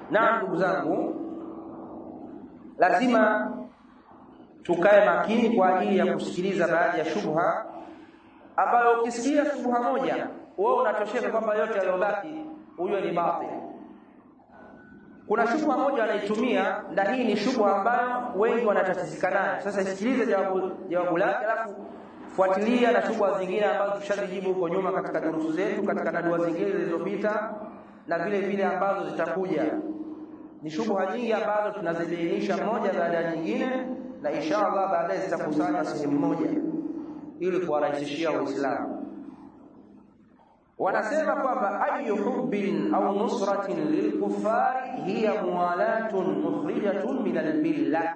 na ndugu zangu lazima tukae makini kwa ajili ya kusikiliza baadhi ya shubha ambayo ukisikia shubha moja wewe unatosheka kwamba yote yaliyobaki huyo ni batil kuna shubha moja anaitumia na hii ni shubha ambayo wengi wanatatizika nayo sasa isikilize jawabu jawabu lake alafu fuatilia na shubha zingine ambazo tushazijibu huko nyuma katika durusu zetu katika nadua zingine zilizopita na vile vile ambazo zitakuja ni shubha nyingi ambazo tunazibainisha moja baada ya nyingine na inshallah baadaye zitakusanywa sehemu moja ili kuwarahisishia waislamu wanasema kwamba ayu hubbin au nusratin lilkufari hiya muwalatun mukhrijatun min almilla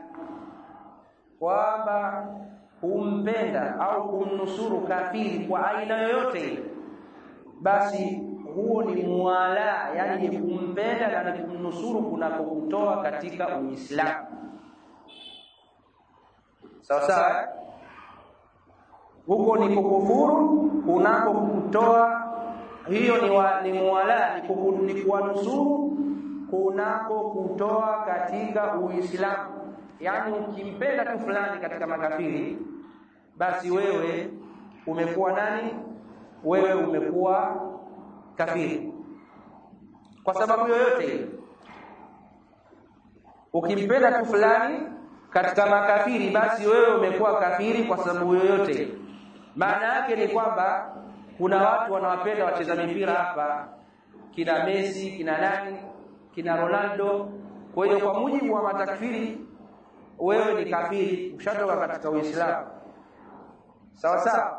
kwamba kumpenda au kumnusuru kafiri kwa aina yoyote basi huo ni muwala yani ni kumpenda na ni kumnusuru kunakokutoa katika uislamu sawa sawa huko ni kukufuru kunakokutoa hiyo ni, wa, ni muwala ni, kuku, ni kuwanusuru kunako kutoa katika uislamu yani ukimpenda tu fulani katika makafiri basi wewe umekuwa nani wewe umekuwa kafiri kwa sababu yoyote ukimpenda tu fulani katika makafiri basi wewe umekuwa kafiri kwa sababu yoyote maana yake ni kwamba kuna watu wanawapenda wacheza mipira hapa kina Messi kina nani kina Ronaldo kwa hiyo kwa mujibu wa matakfiri wewe ni kafiri ushatoka katika Uislamu sawa sawa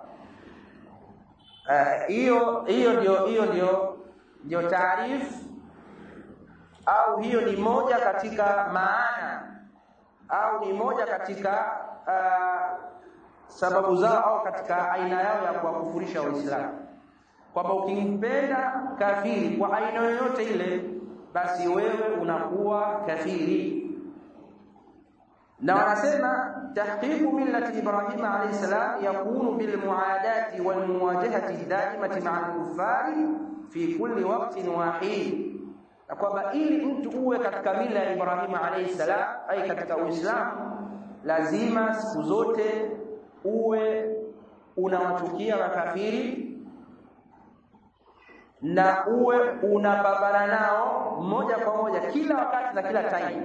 hiyo uh, hiyo ndio hiyo ndio ndio taarifu au hiyo ni moja katika maana au ni moja katika uh, sababu zao au katika aina yao ya kuwakufurisha waislamu kwamba ukimpenda kafiri kwa aina yoyote ile basi wewe unakuwa kafiri na wanasema tahqiqu millati ibrahim alayhi salam yakunu bil muadati wal muwajahati daimati ma'a al-kuffari fi kulli waqtin wahid na kwamba ili mtu uwe katika mila ya Ibrahim alayhi salam ai katika Uislamu lazima siku zote uwe unawachukia makafiri na uwe unapambana nao moja kwa moja kila wakati na kila time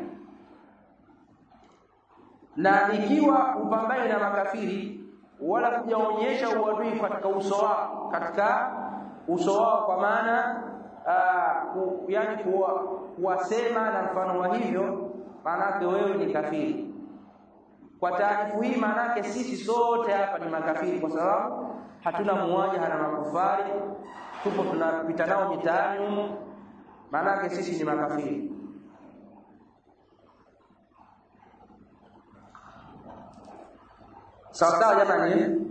na ikiwa upambane na makafiri wala kujaonyesha uadui katika uso wao katika uso wao kwa maana uh, ku, yani kuwa, kuwasema na mfano wa hivyo maanake wewe ni kafiri kwa taarifu hii maanake sisi sote hapa ni makafiri kwa sababu hatuna muwaja na makufari tupo tunapita nao mitaani humo maanake sisi ni makafiri sawa sawa jamani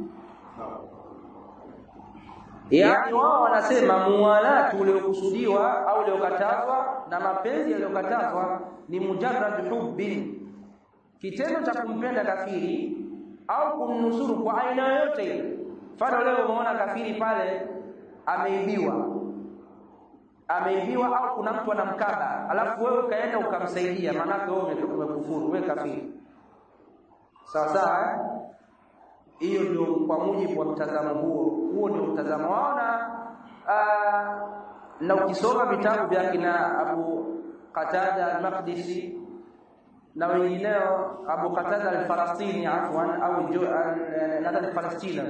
yaani wao wanasema muwalatu uliokusudiwa au uliokatazwa na mapenzi yaliyokatazwa ni mujarrad hubbi kitendo cha kumpenda kafiri au kumnusuru kwa aina yoyote ile mfano leo umeona kafiri pale ameibiwa ameibiwa au kuna mtu anamkaba alafu wewe ukaenda ukamsaidia maanake wewe umekufuru wewe kafiri sawa sawa hiyo ndio kwa mujibu wa mtazamo huo huo ndio mtazamo wao na na ukisoma vitabu vya kina Abu Qatada al-Maqdisi na wengineo Abu Qatada al-Falastini afwan au nadhani Palestina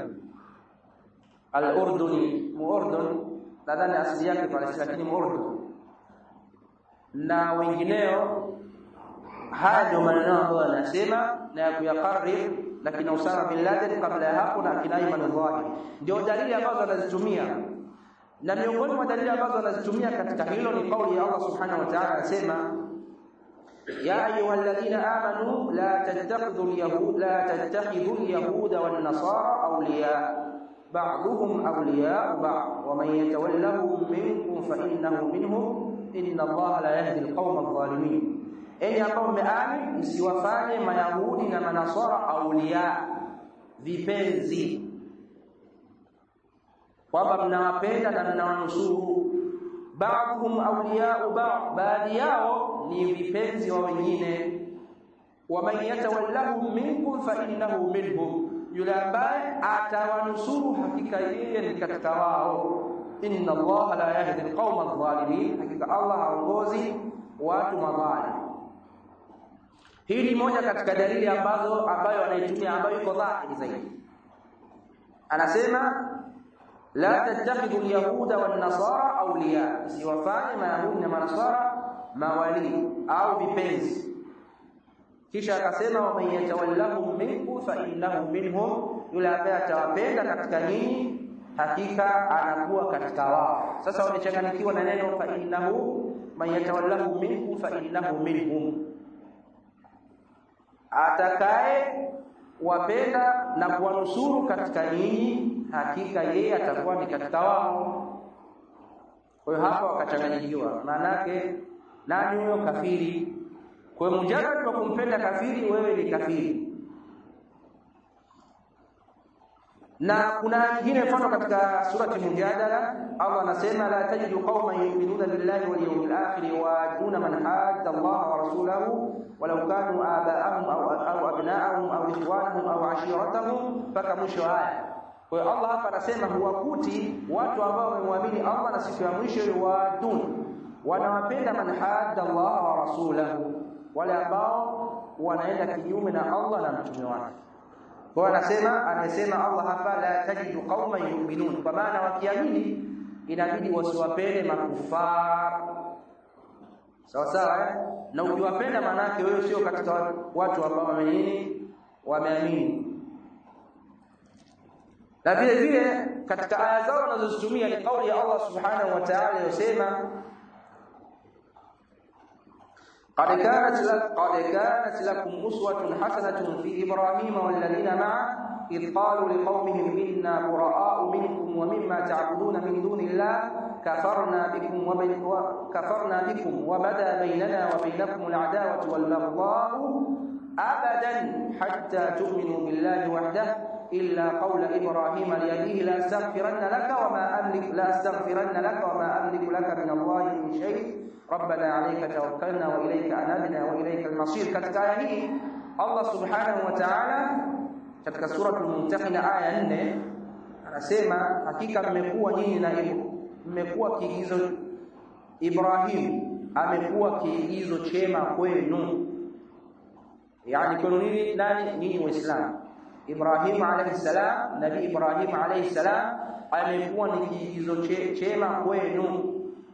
al-Urduni muurdun nadhani asili yake Palestina lakini muurdun na wengineo haya ndio maneno ambayo anasema na ya kuyakarrir lakini Usama bin Laden kabla ya hapo na kina Ayman al-Zawahiri ndio dalili ambazo anazitumia na miongoni mwa dalili ambazo anazitumia katika hilo ni kauli ya Allah subhanahu wa ta'ala anasema ya ayyuhalladhina amanu la tattakhidhu al-yahud la tattakhidhu al-yahuda wan-nasara awliya ba'dhum awliya ba'd wa man yatawallahum minkum fa innahu minhum inna Allah la yahdi al-qawma adh-dhalimin enyi ambao mmeamini msiwafanye mayahudi na manaswara aulia vipenzi kwamba mnawapenda na mnawanusuru ba'dhum awliya'u ba'd baadhi yao ni vipenzi wa wengine waman yatawallahum minkum fa innahu minhum yule ambaye atawanusuru hakika yeye ni katika wao inna allaha la yahdi alqawma adh-dhalimin hakika allah haongozi watu madhalim hii ni moja katika dalili ambazo ambayo anaitumia ambayo iko dhahiri zaidi anasema la tattakhidhu alyahuda wan nasara awliya siwafanye mayahudi na manasara mawali au vipenzi kisha akasema waman yatawallahum minkum fa innahu minhum yule ambaye atawapenda katika nyinyi hakika anakuwa katika wao sasa wamechanganyikiwa na neno fa innahu man yatawallahum minkum fa innahu minhum atakaye wapenda na kuwanusuru katika nyinyi hakika yeye atakuwa ni katika wao kwa hiyo hapa wakachanganyikiwa maana yake nani huyo kafiri kwa hiyo mujarrad wa kumpenda kafiri wewe ni kafiri na kuna nyingine mfano katika surati mujadala Allah anasema la tajidu qauman yu'minuna billahi wal yawmil akhir wa yaduna man hadda Allah wa rasulahu walau kanu aba'ahum aw aw abna'ahum aw ikhwanahum aw ashiratahum mpaka mwisho aya kwa hiyo Allah hapa anasema huwakuti watu ambao wamemwamini Allah na siku ya mwisho wadun wanawapenda man hadda Allah wa rasulahu wale ambao wanaenda kinyume na Allah na mtume wake kwa anasema anasema Allah hapa la tajidu qauman yu'minun kwa maana wakiamini inabidi wasiwapende makufar sawa sawa eh? na ukiwapenda maana yake wewe sio katika watu ambao wamenini wameamini na vile vile katika aya zao wanazozitumia ni kauli ya Allah subhanahu wa ta'ala yosema قد كانت قد كانت لكم أسوة حسنة في إبراهيم والذين معه إذ قالوا لقومهم إنا براء منكم ومما تعبدون من دون الله كفرنا بكم وبين كفرنا بكم وبدا بيننا وبينكم العداوة والبغضاء أبدا حتى تؤمنوا بالله وحده إلا قول إبراهيم لأبيه لا أستغفرن لك وما أملك لا أستغفرن لك وما أملك لك من الله من شيء ربنا عليك توكلنا وإليك أنبنا وإليك المصير katika aya hii Allah subhanahu wa ta'ala katika sura al-Mumtahina aya 4 anasema hakika mmekuwa nyinyi na mmekuwa kiigizo Ibrahim amekuwa kiigizo chema kwenu yani kwenu nini nani nyinyi waislamu Ibrahim alayhi salam nabii Ibrahim alayhi salam amekuwa ni kiigizo chema kwenu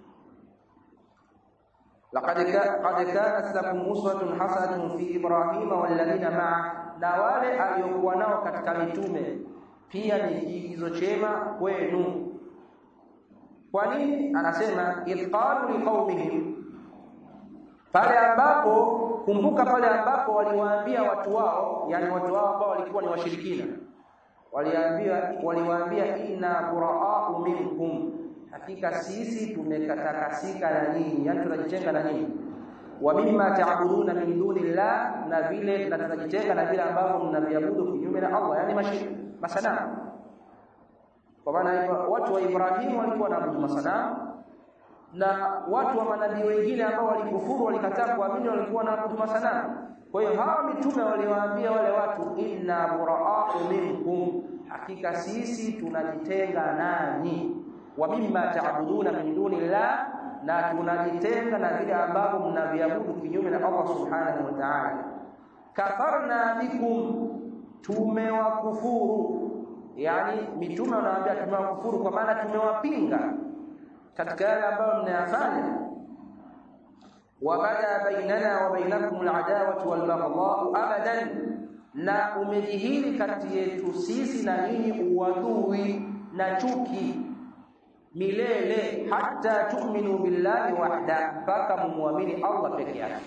لقد قد كانت لكم أسوة حسنة في إبراهيم والذين معه na wale aliokuwa nao katika mitume pia ni kiigizo chema kwenu kwa nini anasema idh qalu liqaumihim pale ambapo kumbuka pale ambapo waliwaambia watu wao yani watu wao ambao walikuwa ni washirikina waliambia waliwaambia inna buraa'u minkum hakika sisi tumekatakasika na nyinyi yani tunajitenga na nyinyi wa mimma ta'buduna min dunillah na vile na tunajitenga na vile ambavyo mnaviabudu kinyume na Allah yani mashi masanamu kwa maana watu wa Ibrahim walikuwa wanaabudu masanamu na watu wa manabii wengine ambao walikufuru walikataa kuamini walikuwa wanaabudu masanamu kwa hiyo hawa mitume waliwaambia wale watu inna buraa'u minkum hakika sisi tunajitenga nanyi wa mimma ta'buduna min dunillah na tunajitenga na vile ambavyo mnaviabudu kinyume na Allah subhanahu wa ta'ala kafarna bikum tumewakufuru yani mitume wanawaambia tumewakufuru kwa maana tumewapinga katika yale ambayo mnayafanya wabada bainana wa bainakum al'adawatu wal baghdha'u abadan na umejihili kati yetu sisi na nyinyi uadui na chuki milele hata tu'minu billahi wahda mpaka mumwamini Allah peke yake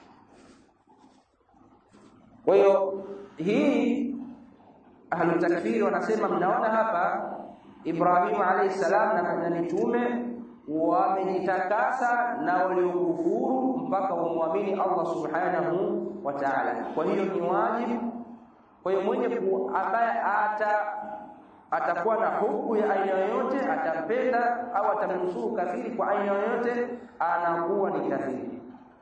kwa hiyo hii ahlu takfiri wanasema mnaona hapa Ibrahim alayhi salam na mitume wamejitakasa na waliokufuru mpaka wamwamini Allah subhanahu wa ta'ala kwa hiyo ni wajibu kwa hiyo mwenye ambaye ata atakuwa na hubu ya aina yoyote atampenda au atamnusuru kafiri kwa aina yoyote anakuwa ni kafiri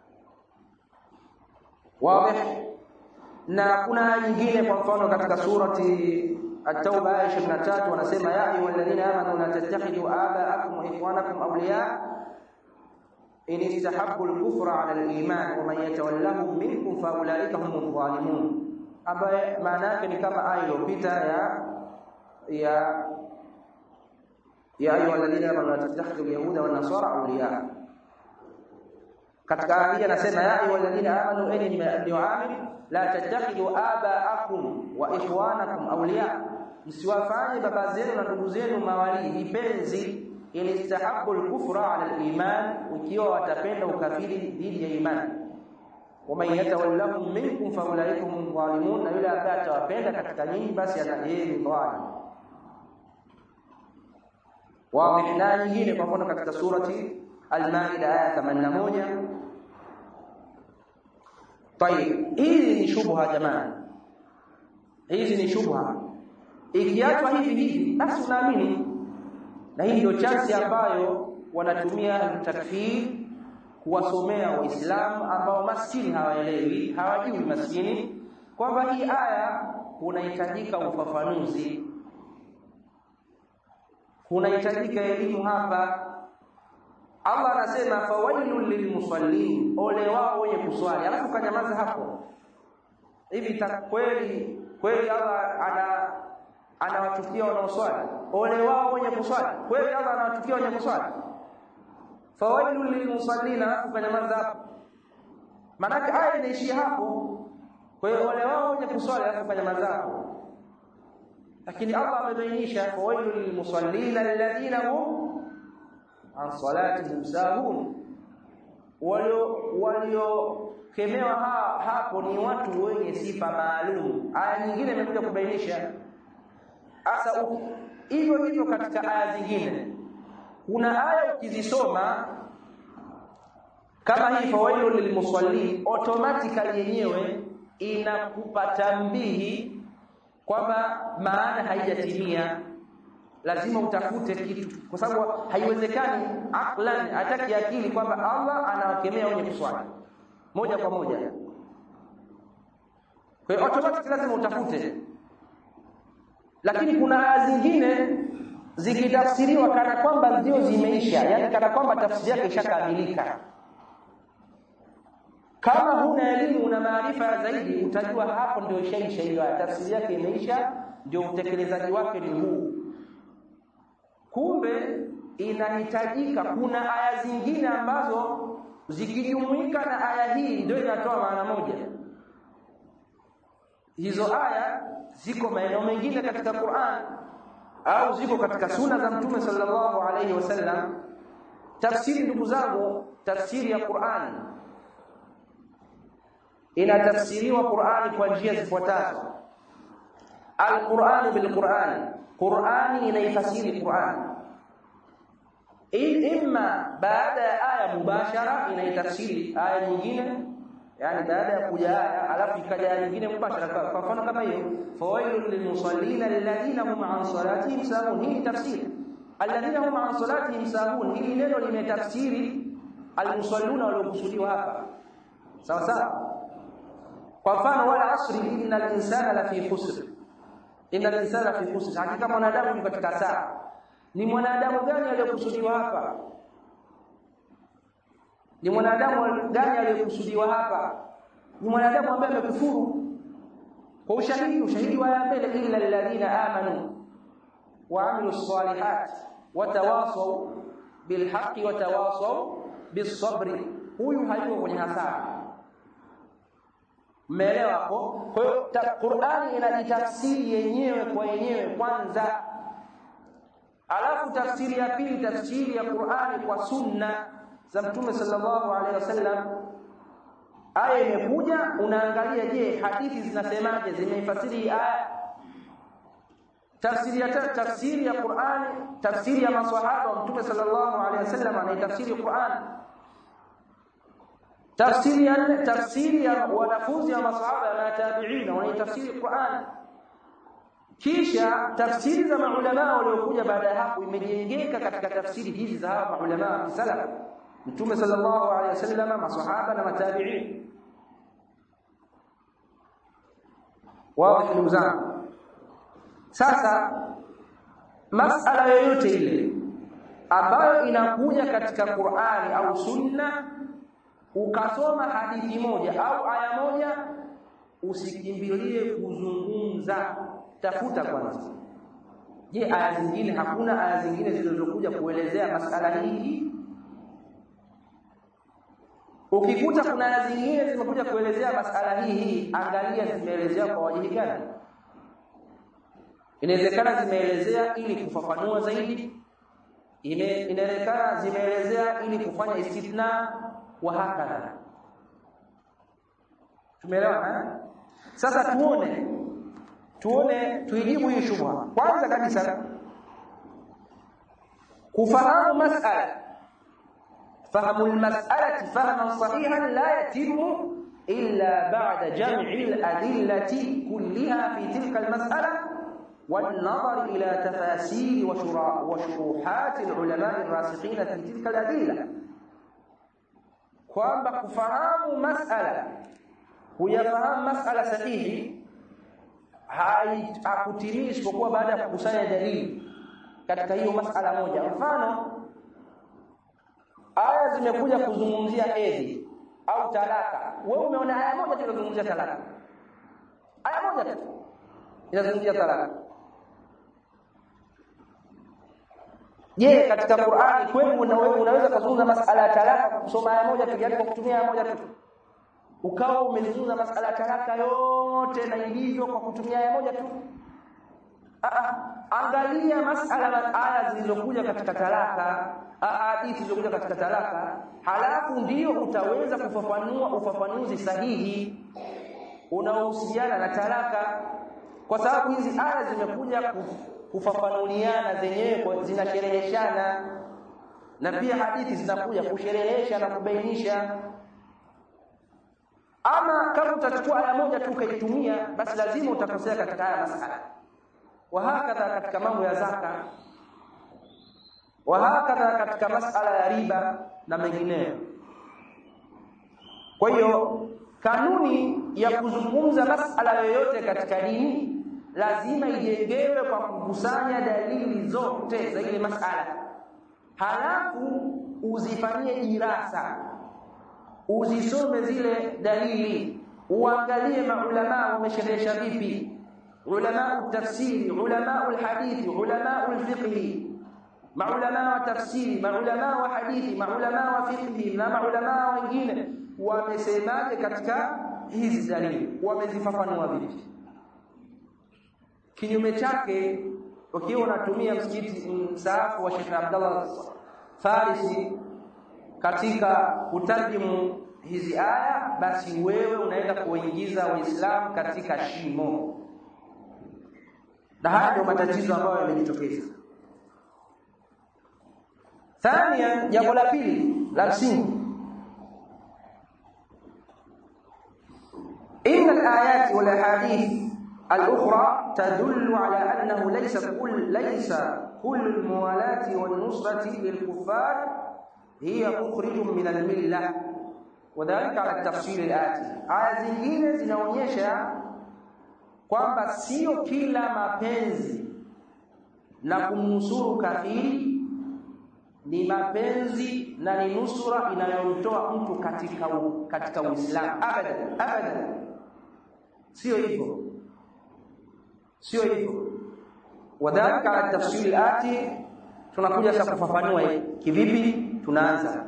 wazi na kuna nyingine kwa mfano katika surati at-tauba aya 23 wanasema ya ayyuhalladhina amanu la tattakhidhu aba'akum wa ikhwanakum awliya in istahabbu al-kufra 'ala al-iman wa man yatawallahum minkum fa ulaika humul zalimun ambaye maana yake ni kama aya iliyopita ya ya ya ayyuhalladhina amanu la tattakhidhu al-yahuda wan nasara awliya katika aya hii anasema ya ayyuhalladhina amanu enyi mlioamini la tattakhidhu aba'akum wa ikhwanakum awliya msiwafanye baba zenu na ndugu zenu mawali vipenzi in istahabbu al-kufra 'ala al-iman ukiwa watapenda ukafiri dhidi ya imani waman yatawallahum minkum fa ulaika hum zalimun na yule ambaye atawapenda katika nyinyi basi ana yeye ni dhalim wazi na nyingine kwa mfano katika surati al-maida aya 81 طيب hizi ni shubha jamani hizi ni shubha ikiachwa hivi hivi basi unaamini na hii ndio chansi ambayo wanatumia takfir kuwasomea waislamu ambao maskini hawaelewi hawajui maskini kwamba hii aya kunahitajika ufafanuzi kunahitajika elimu hapa Allah anasema fawailul lilmusallin ole wao wenye kuswali alafu kanyamaza hapo hivi kweli kweli Allah ana anawachukia wanaoswali ole wao wenye kuswali kweli Allah anawachukia wenye kuswali fawailul lilmusallin alafu kanyamaza hapo manake aya inaishia hapo kwa hiyo ole wao wenye kuswali alafu kanyamaza hapo lakini Allah amebainisha fawailul lilmusallin alladhina hum an salatihim sahun walio waliokemewa ha, hapo ni watu wenye sifa maalum aya nyingine imekuja kubainisha hasa hivyo hivyo katika aya zingine kuna aya ukizisoma kama hii fawailul lilmusallin automatically yenyewe inakupa tambihi kwamba maana haijatimia lazima utafute kitu kwa sababu haiwezekani aqlan hataki akili kwamba Allah anawakemea wenye kuswali moja kwa moja kwa hiyo automatic lazima utafute lakini kuna aya zingine zikitafsiriwa kana kwamba ndio zimeisha yani kana kwamba tafsiri yake ishakamilika kama huna elimu na maarifa zaidi utajua hapo ndio ishaisha hiyo tafsiri yake imeisha ndio utekelezaji wake ni huu kumbe inahitajika kuna aya zingine ambazo zikijumuika na aya hii ndio inatoa maana moja hizo aya ziko maeneo mengine katika Qur'an au ziko katika suna za Mtume sallallahu alaihi wasallam tafsiri ndugu zangu tafsiri ya Qur'an inatafsiriwa Qur'ani kwa njia zifuatazo Al-Qur'an bil-Qur'an Qur'ani inaifasiri Qur'an imma baada ya aya mubashara inaitafsiri aya nyingine yani baada ya kuja aya alafu ikaja aya nyingine mubashara kwa mfano kama hiyo fawailul lilmusallin alladhina hum an salatihim sahun hii tafsiri alladhina hum an salatihim sahun hili neno limetafsiri almusalluna waliokusudiwa hapa sawa sawa kwa mfano wala asri innal insana lafi khusr innal insana fi khusr hakika mwanadamu yuko katika saa ni mwanadamu gani aliyokusudiwa hapa ni mwanadamu gani aliyokusudiwa hapa ni mwanadamu ambaye amekufuru kwa ushahidi ushahidi wa mbele illa alladhina amanu wa amilu salihat watawasaw bilhaqqi watawasaw bisabri huyu hayuko kwenye hasara Mmeelewa hapo? Kwa hiyo Qur'ani inajitafsiri yenyewe kwa yenyewe kwanza. Alafu tafsiri ya pili tafsiri ya Qur'ani kwa sunna za Mtume sallallahu alaihi wasallam. Aya imekuja unaangalia je, hadithi zinasemaje zimeifasiri aya? Tafsiri ya tafsiri ya Qur'ani, tafsiri ya maswahaba wa Mtume sallallahu alaihi wasallam anaitafsiri Qur'ani tafsiri ya nne tafsiri ya wanafunzi wa masahaba na tabi'ina wanaitafsiri Qur'an kisha tafsiri za maulama waliokuja baada ya hapo imejengeka katika tafsiri hizi za hawa maulama wa salaf mtume sallallahu alaihi wasallam masahaba na matabi'in wao ndugu zangu sasa masala yoyote ile ambayo inakuja katika Qur'ani au Sunna ukasoma hadithi moja au aya moja usikimbilie kuzungumza tafuta kwanza je aya zingine hakuna aya zingine zilizokuja kuelezea masala hii ukikuta kuna aya zingine zimekuja kuelezea masala hii angalia zimeelezea kwa wajihi gani inawezekana zimeelezea ili kufafanua zaidi inawezekana zimeelezea ili kufanya istithna wa hakadha tumeelewana sasa tuone tuone tuijibu hii shubha kwanza kabisa kufahamu mas'ala fahamu almas'alati fahman sahihan la yatimu illa ba'da jam'i al-adillati kullaha fi tilka al-mas'ala والنظر إلى تفاسير وشروحات العلماء الراسخين في تلك الأدلة kwamba kufahamu masala huyafahamu masala sahihi hakutimii isipokuwa baada ya kukusanya dalili katika hiyo masala moja mfano aya zimekuja kuzungumzia hedhi au talaka wewe umeona aya moja tu inazungumzia talaka aya moja tu inazungumzia talaka Je, katika Qur'ani kweli unaweza kuzungumza masala ya talaka kwa kusoma aya moja tu, yani kwa kutumia aya moja tu? Ukawa umezungumza masala ya talaka yote na ilivyo kwa kutumia aya moja tu? Aa, angalia masala aya zilizokuja katika talaka, hadithi zilizokuja katika talaka, halafu ndio utaweza kufafanua ufafanuzi sahihi unaohusiana na talaka, kwa sababu hizi aya zimekuja kufafanuliana zenyewe zinashereheshana na pia hadithi zinakuja kusherehesha na kubainisha ama kama utachukua aya moja tu ukaitumia basi lazima utakosea katika haya masala wahakadha katika mambo ya zaka wahakadha katika masala ya riba na mengineyo kwa hiyo kanuni ya kuzungumza masala yoyote katika dini lazima ijengewe kwa kukusanya dalili zote za ile masala halafu uzifanyie dirasa uzisome zile dalili uangalie maulama wamesherehesha vipi ulama tafsiri ulama alhadithi ulama alfiqhi maulama wa tafsiri maulama wa hadithi maulama wa fiqhi na maulama wengine wamesemaje katika hizi dalili wamezifafanua vipi kinyume chake ukiwa unatumia msikiti msaafu wa Sheikh Abdullah Farisi katika kutarjimu hizi aya basi wewe unaenda kuingiza waislamu katika shimo na haya ndio matatizo ambayo yamejitokeza thania jambo la pili la msingi إن الآيات والأحاديث الأخرى تدل على أنه ليس كل ليس كل الموالاة والنصرة للكفار هي مخرج من الملة وذلك على التفصيل الآتي aya zingine zinaonyesha kwamba sio kila mapenzi na kumnusuru kafiri ni mapenzi na ni nusura inayomtoa mtu katika u, katika Uislamu abadan abadan sio hivyo sio hivyo wadhalika ala tafsiri ati tunakuja sasa kufafanua kivipi tunaanza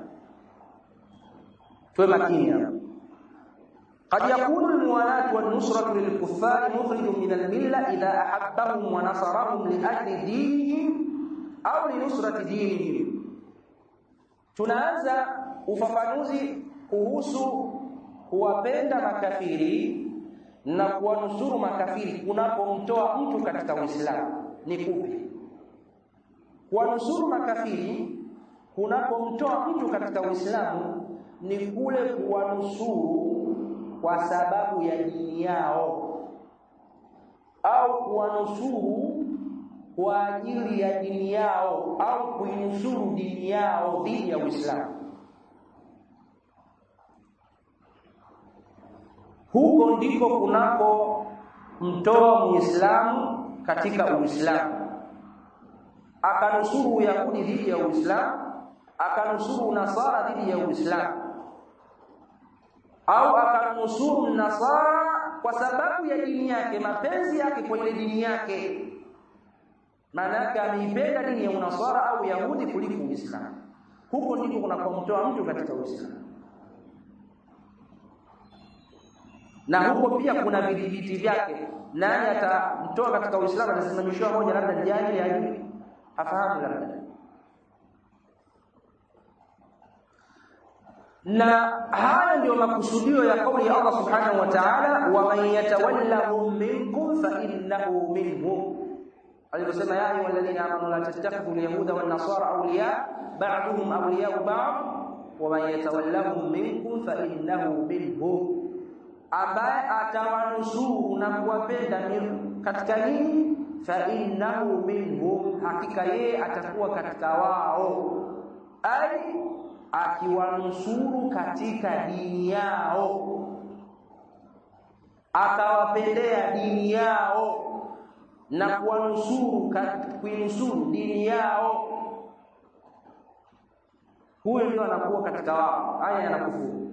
tuwe makini hapa قد يكون الموالاة والنصرة للكفار مخرج من الملة إذا أحبهم ونصرهم لأجل دينهم أو لنصرة دينهم tunaanza ufafanuzi kuhusu kuwapenda makafiri na kuwanusuru makafiri kunapomtoa mtu katika Uislamu ni kupi? Kuwanusuru makafiri kunapomtoa mtu katika Uislamu ni kule kuwanusuru kwa sababu ya dini yao au kuwanusuru kwa ajili ya dini yao au kuinusuru dini yao dhidi ya Uislamu. Huko ndiko kunako mtoa Muislamu katika Uislamu, akanusuru Uyahudi dhidi ya Uislamu, akanusuru Nasara dhidi ya Uislamu, au akanusuru Nasara kwa sababu ya dini yake, mapenzi yake kwenye dini yake maana yake ameipenda dini ya unaswara au yahudi kuliko uislamu huko ndiko kunakomtoa mtu katika uislamu na huko pia kuna vidhibiti vyake nani atamtoa katika uislamu atasimamishiwa moja labda jahili hajui hafahamu labda na haya ndio makusudio ya kauli ya Allah subhanahu wa ta'ala wa man yatawallahum minkum fa innahu minhum aliposema ya ayyuha alladhina amanu la tattakhidhu alyahuda wan nasara awliya ba'duhum awliya'u ba'd wa man yatawallahum minkum fa innahu minhum ambaye atawanusuru na kuwapenda katika nini fa innahu minhum hakika yeye atakuwa katika wao ai akiwanusuru katika dini yao akawapendea dini yao na kuwanusuru kuinusuru dini yao huyo ndio anakuwa katika wao haya yanakufuru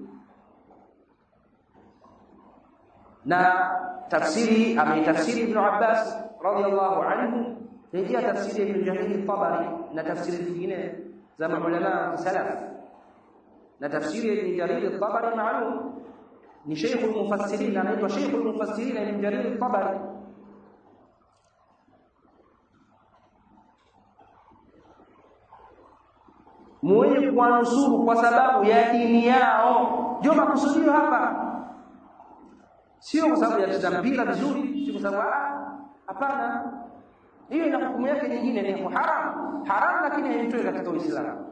na tafsiri ameitafsiri Ibn Abbas radiyallahu anhu rejea tafsiri Ibn Jarir Tabari na tafsiri nyingine za maulama salaf na tafsiri Ibn Jarir Tabari maalum ni Sheikh al-Mufassirin anaitwa Sheikh al-Mufassirin Ibn Jarir Tabari mwenye kuwanusuru kwa sababu ya dini yao ndio makusudio hapa sio kwa sababu ya kucheza mpira vizuri sio kwa sababu hapana hiyo ina hukumu yake nyingine ni haram haram lakini haitoi katika Uislamu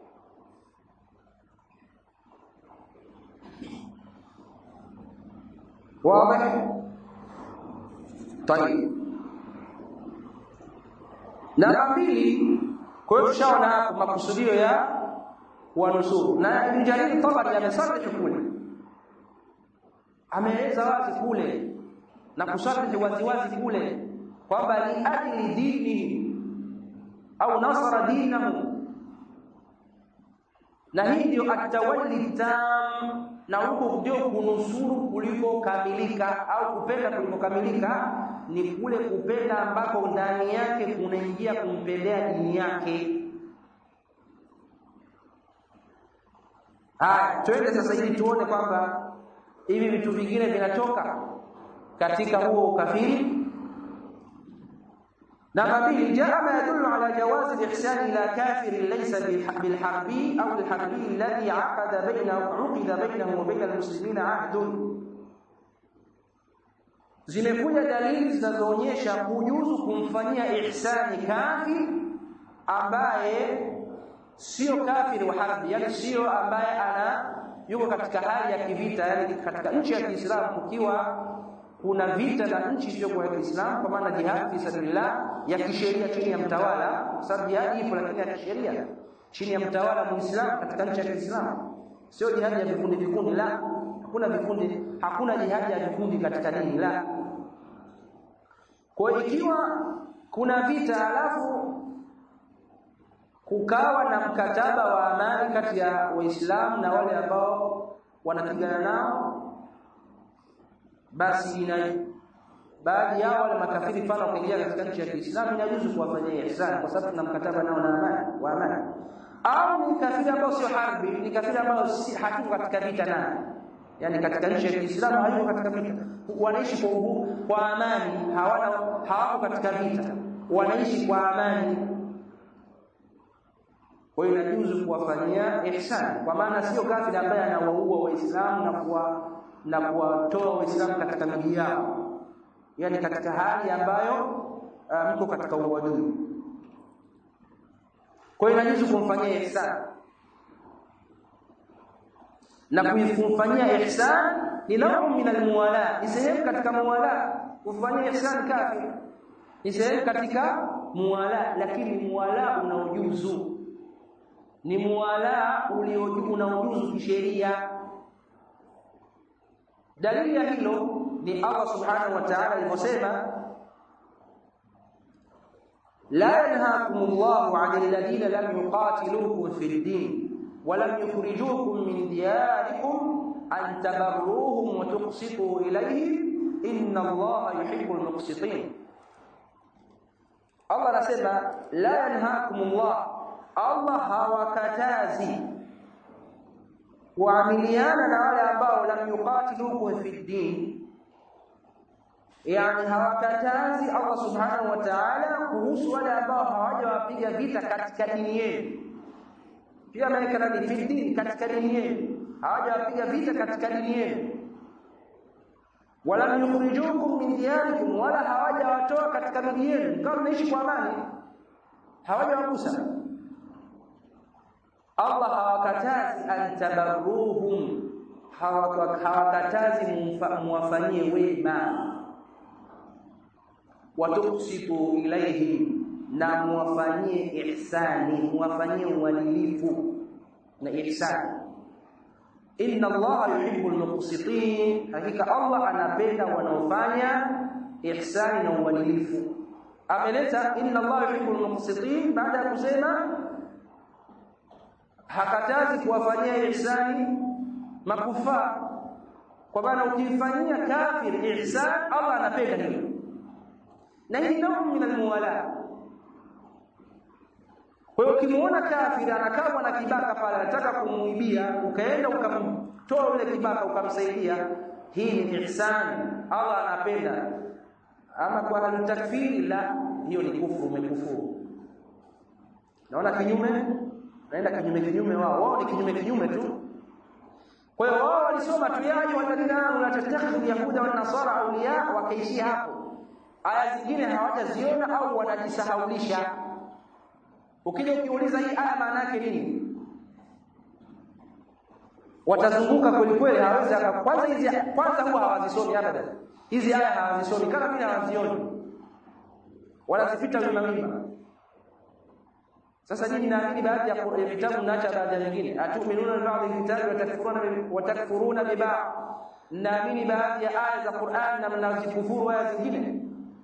واضح طيب namba mbili kwa hiyo tushaona makusudio ya wanusuru na Ibn Jarir Tabari amesarih kule ameeleza wazi kule na kusarih wazi wazi kule kwamba li ajli dini au nasara dinahu na hii ndio atawalli tam na huko ndio kunusuru kuliko kamilika au kupenda kuliko kamilika ni kule kupenda ambako ndani yake kunaingia kumpendea dini yake haya twende sasa hivi tuone kwamba hivi vitu vingine vinatoka katika huo ukafiri namba mbili jaa ma yadullu ala jawazi al-ihsan ila kafirin laysa bilharbi au alharbi alladhi aqada bainahu uqida bainahu wa bain almuslimina ahdun zimekuja dalili zinazoonyesha kujuzu kumfanyia ihsani kafir ambaye sio kafiri wa harbi yani sio ambaye ana yuko katika hali ya kivita yani katika nchi ya Kiislamu kukiwa kuna vita na nchi isiyokuwa ya Kiislamu kwa maana jihad fi sabilillah ya kisheria chini ya mtawala sababu jihad ipo lakini ya kisheria chini ya mtawala muislamu katika nchi ya Kiislamu sio jihad ya vikundi vikundi la hakuna vikundi hakuna jihad ya vikundi katika dini la kwa ikiwa kuna vita alafu kukawa na mkataba wa amani kati ya waislamu na wale ambao wanapigana nao basi ina baadhi yao wale makafiri mfano wakaingia katika nchi ya Kiislamu inajuzu kuwafanyia ihsan kwa sababu tuna mkataba nao na amani wa amani au ni kafiri ambao sio harbi ni kafiri ambao si hatuko katika vita naye yani katika nchi ya Kiislamu hayuko katika vita wanaishi kwa uhuru kwa amani hawana hawako katika vita wanaishi kwa amani kwa hiyo inajuzu kuwafanyia ihsan kwa maana sio kafiri ambaye anawaua waislamu na kuwa na kuwatoa waislamu katika miji yao yani katika hali ambayo uh, mko katika uadui kwa hiyo inajuzu kumfanyia ihsan na kumfanyia ihsan ni naumu min almuwala ni sehemu katika muwala kufanyia ihsan kafir ni sehemu katika muwala lakini muwala unaojuzu ni muwala unaojuzu kisheria dalili ya hilo ni Allah subhanahu wa ta'ala aliposema لا ينهاكم الله عن الذين لم يقاتلوكم في الدين ولم يخرجوكم من دياركم أن تبروهم وتقسطوا إليهم إن الله يحب المقسطين الله anasema la yanhaakumullah Allah hawakatazi kuamiliana na wale ambao lam yuqatilukum fi din yani hawakatazi Allah subhanahu wa ta'ala kuhusu wale ambao hawajawapiga vita katika dini yenu pia ameweka nani fi din katika dini yenu hawajawapiga vita katika dini yenu wala yukhrijukum min diyarikum wala hawajawatoa katika miji yenu kama mnaishi kwa amani hawajawagusa Allah hawakatazi an tabarruhum hawakatazi muwafanyie wema watuksitu ilaihim na muwafanyie ihsani muwafanyie uadilifu na ihsani inna allaha yuhibbul muqsitin hakika allah anapenda wanaofanya ihsani na uadilifu ameleta inna allaha yuhibbul muqsitin baada ya kusema hakatazi kuwafanyia ihsani makufaa kwa maana ukimfanyia kafir ihsan allah anapenda hilo na hii ndio min almuwala kwa hiyo ukimuona kafiri anakaa na kibaka pale anataka kumuibia ukaenda ukamtoa yule kibaka ukamsaidia hii ni ihsan Allah anapenda ama kwa hali takfiri la hiyo ni kufuru umekufuru naona kinyume naenda kinyume kinyume wao wao ni kinyume kinyume tu kwa hiyo wao walisoma tu ya ayyuhalladhina amanu la tattakhidhu yahuda wan nasara awliya wakaishia hapo aya zingine hawajaziona au wanajisahaulisha ukija ukiuliza hii aya maana yake nini watazunguka kweli kweli hawezi kwanza hizi kwanza huwa hawazisomi abada hizi aya hawazisomi kama vile hawazioni wanazipita wima wima sasa nyinyi naamini baadhi ya vitabu mnaacha baadhi ya nyingine atuminuna bi ba'dhi vitabu watakfuruna watakfuruna bi ba'd naamini baadhi ya aya za Qur'an na mnazikufuru aya zingine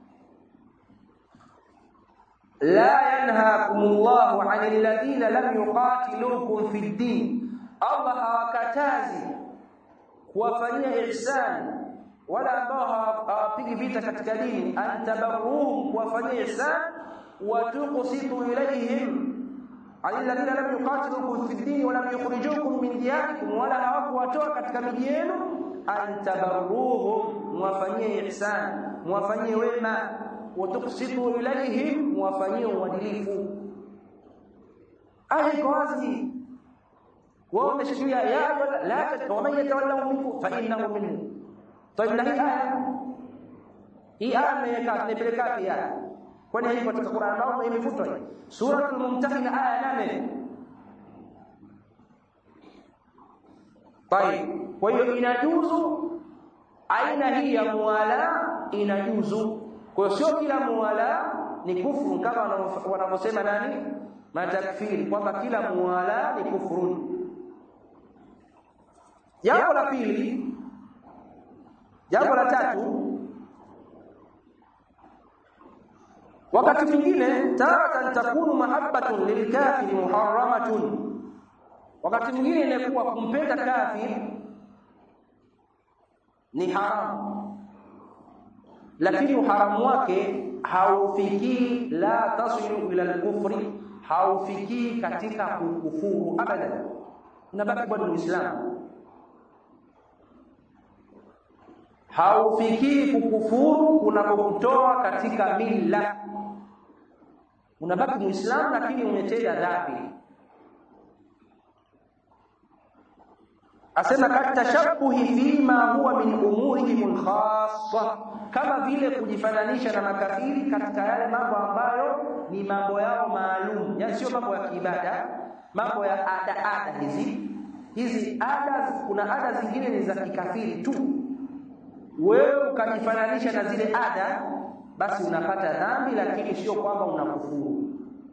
لا ينهاكم الله عن الذين لم يقاتلوكم في الدين الله hawakatazi kuwafanyia ihsan wala ambao hawapigi vita katika dini antabarruhum kuwafanyia ihsan wa tuqsitu ilayhim alladhina lam yuqatilukum fi ddin wa lam yukhrijukum min diyarikum wala hawakuwatoa katika miji yenu antabarruhum muwafanyie ihsan muwafanyie wema watuksitu ilaihim wafanyie uadilifu aya iko wazi wao wameshikilia ya la waman yatawallahu minkum fa innahu minhu طيب na hii aya hii aya mmeweka nimepeleka wapi aya kwani haipo katika Qur'an au imefutwa hii suratul mumtahina aya 8 طيب kwa hiyo inajuzu aina hii ya muwala inajuzu kwa hiyo sio kila muwala ni kufuru kama wanavyosema nani matakfiri kwamba kila muwala ni kufuru jambo la pili jambo la tatu wakati mwingine taratan takunu mahabbatun lilkafiri muharramatun wakati mwingine inakuwa kumpenda kafir ni haramu lakini uharamu wake haufikii la tasilu ila al-kufri haufikii katika kukufuru abadan unabaki bado muislamu haufikii kukufuru kunapokutoa katika mila unabaki muislamu lakini umetenda dhambi asema katashabuhi fima huwa min umurihim khassa kama vile kujifananisha na makafiri katika yale mambo ambayo ni mambo yao maalum yani sio mambo ya kiibada mambo ya ada ada hizi hizi ada kuna ada zingine ni za kikafiri tu wewe ukajifananisha na zile ada basi unapata dhambi lakini sio kwamba unakufuru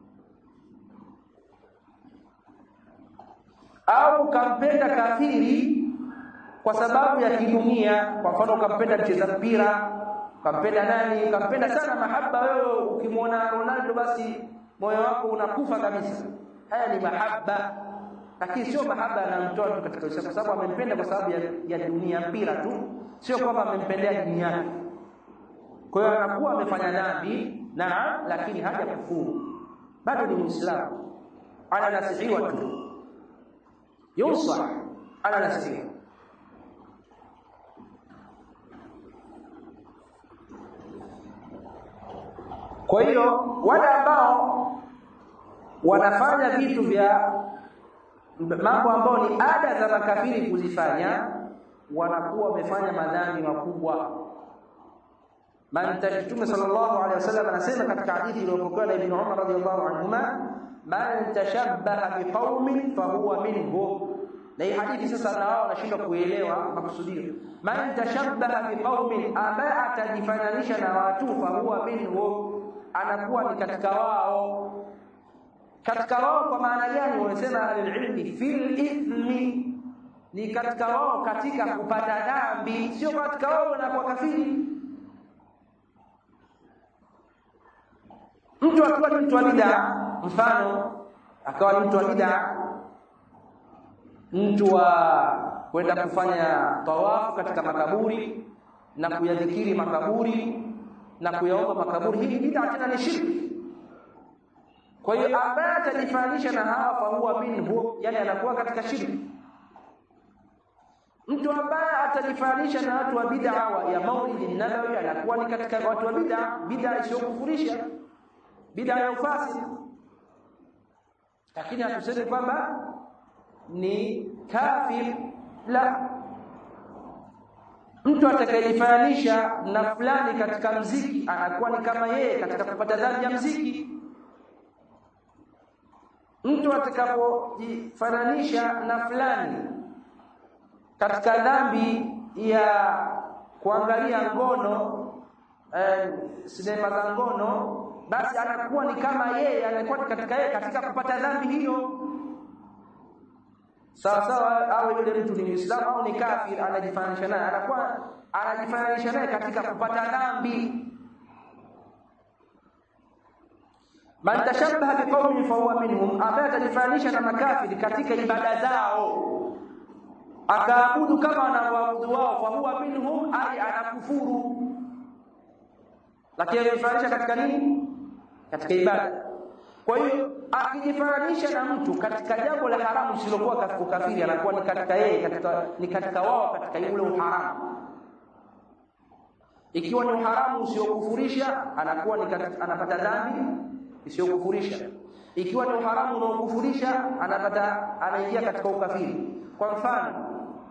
au ukampenda kafiri kwa sababu ya kidunia kwa mfano ukampenda mcheza mpira ukampenda nani ukampenda sana mahaba wewe ukimwona Ronaldo basi moyo wako unakufa kabisa haya ni mahaba lakini sio mahaba anamtoa tu katika Uislamu kwa sababu amempenda kwa sababu ya, ya dunia mpira tu sio kwamba amempendea dini yake kwa hiyo anakuwa amefanya dhambi naam lakini haja kufuru bado ni muislamu ananasihiwa tu yusah ananasihiwa kwa hiyo wale ambao wanafanya vitu vya mambo ambayo ni ada za makafiri kuzifanya wanakuwa wamefanya madhambi makubwa man Mtume sallallahu alaihi wasallam anasema katika hadithi iliyopokewa na Ibn Umar radhiyallahu anhuma man tashabbaha biqaumin fahuwa minhum na hii hadithi sasa na wao wanashindwa kuelewa makusudio man tashabbaha biqaumin ambaye atajifananisha na watu fahuwa minhum anakuwa ni katika wao katika wao kwa maana gani wamesema alilmi fil ithmi ni katika wao katika kupata dhambi sio katika wao wanakuwa kafiri mtu akiwa ni mtu wa bid'a mfano akawa ni mtu wa bid'a mtu wa kwenda kufanya tawafu katika makaburi na kuyadhikiri makaburi na kuyaomba makaburi hii bid'a tena ni shirki kwa hiyo ambaye atajifananisha na hawa fa huwa minhu yani anakuwa katika shirki mtu ambaye atajifananisha na watu wa bid'a ya maulidi nabawi anakuwa ni katika watu wa bid'a bid'a isiyokufurisha bid'a ya ufasi lakini hatusemi kwamba ni kafir la mtu atakayejifananisha na fulani katika mziki anakuwa ni kama yeye katika kupata dhambi ya mziki mtu atakapojifananisha na fulani katika dhambi ya kuangalia ngono eh, sinema za ngono basi anakuwa ni kama yeye anakuwa katika yeye katika kupata dhambi hiyo sawa sawa au yule mtu ni Muislamu au ni kafir anajifananisha naye anakuwa anajifananisha naye katika kupata dhambi man tashabbaha biqaumin fahuwa minhum ambaye atajifananisha na makafiri katika ibada zao akaabudu kama wanavyoabudu wao fahuwa minhum ai anakufuru lakini anajifananisha katika nini katika ibada kwa hiyo akijifananisha na mtu katika jambo la haramu lisilokuwa katika ukafiri anakuwa ni katika yeye katika ni katika wao katika ule uharamu ikiwa ni uharamu usiokufurisha anakuwa ni katika, anapata dhambi isiyokufurisha ikiwa ni uharamu unaokufurisha anapata anaingia katika ukafiri kwa mfano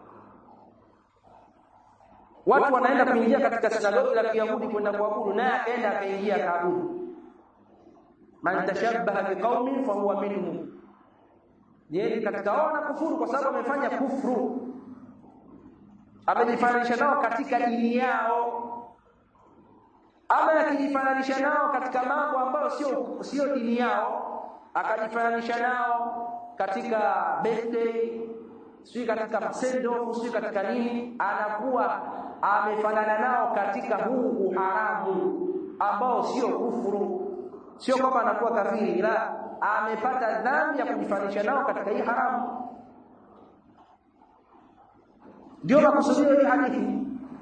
watu wanaenda kuingia katika sinagogi la Kiyahudi kwenda kuabudu naye akaenda akaingia akaabudu man tashabbaha biqaumin fahuwa minhum yeye katika wao na kufuru kwa sababu amefanya kufuru amejifananisha nao katika dini yao ama akijifananisha nao katika mambo ambayo sio sio dini yao akajifananisha nao katika birthday sio katika sendo sio katika nini anakuwa amefanana nao katika huu uharamu ambao sio kufuru sio kwamba anakuwa kafiri la amepata dhambi ya kujifanisha nao katika hii haramu ndio makusudio hii hadithi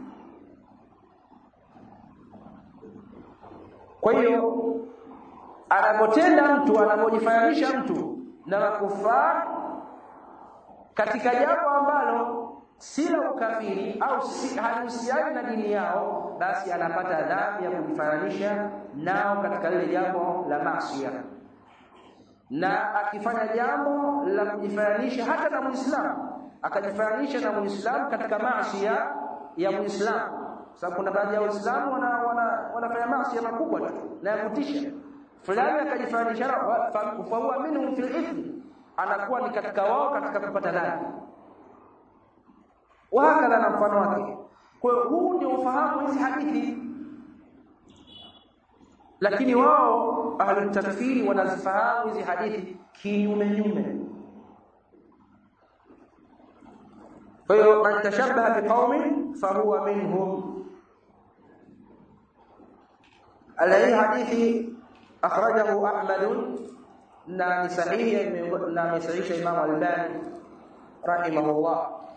kwa hiyo anapotenda mtu anapojifananisha mtu na makufar katika jambo ambalo si la ukafiri au si halihusiani na dini yao basi anapata dhambi ya kujifananisha nao katika lile jambo la masia na akifanya jambo la kujifananisha hata na muislamu akajifananisha na muislamu katika masia ya muislamu sababu kuna baadhi ya waislamu wana, wana, wanafanya masia makubwa tu na ya kutisha fulani akajifananisha fa huwa minhum fil ithmi anakuwa ni katika wao katika kupata dhambi wahakadha na mfano wake kwa hiyo huu ndio ufahamu hizi hadithi lakini wao ahlu takfiri wanazifahamu hizi hadithi kinyume nyume kwa hiyo man tashabbaha biqaumin fahuwa minhum alai hadithi akhrajahu ahmad na ni sahihi na amesahihisha imam albani rahimahullah